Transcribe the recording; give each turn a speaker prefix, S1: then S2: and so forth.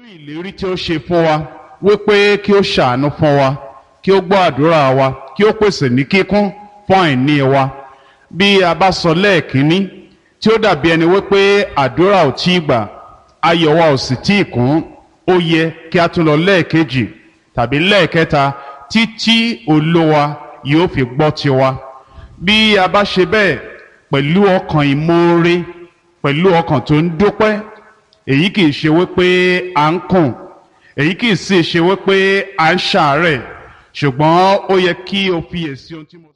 S1: ìlérí tí ó ṣe fún wa wípé kí ó ṣàánú fún wa kí ó gbọ́ àdúrà wa kí ó pèsè ní kíkún fún àìní wa bí a bá sọ lẹ́ẹ̀kínní tí ó dàbí ẹni wípé àdúrà ò tí ì gbà ayọ̀ wa ò sì tí ì kún ó yẹ kí a tún lọ lẹ́ẹ̀kejì tàbí lẹ́ẹ̀kẹta títí olówa yóò fi gbọ́ tiwa bí a bá ṣe bẹ́ẹ̀ pẹ̀lú ọkàn ìmoore pẹ̀lú ọkàn tó ń dúpẹ́ èyí kì í ṣe wípé à ń kùn èyí kì í sì ṣe wípé à ń ṣàárẹ̀ ṣùgbọ́n ó yẹ kí o fiyèsí ohun tí mo.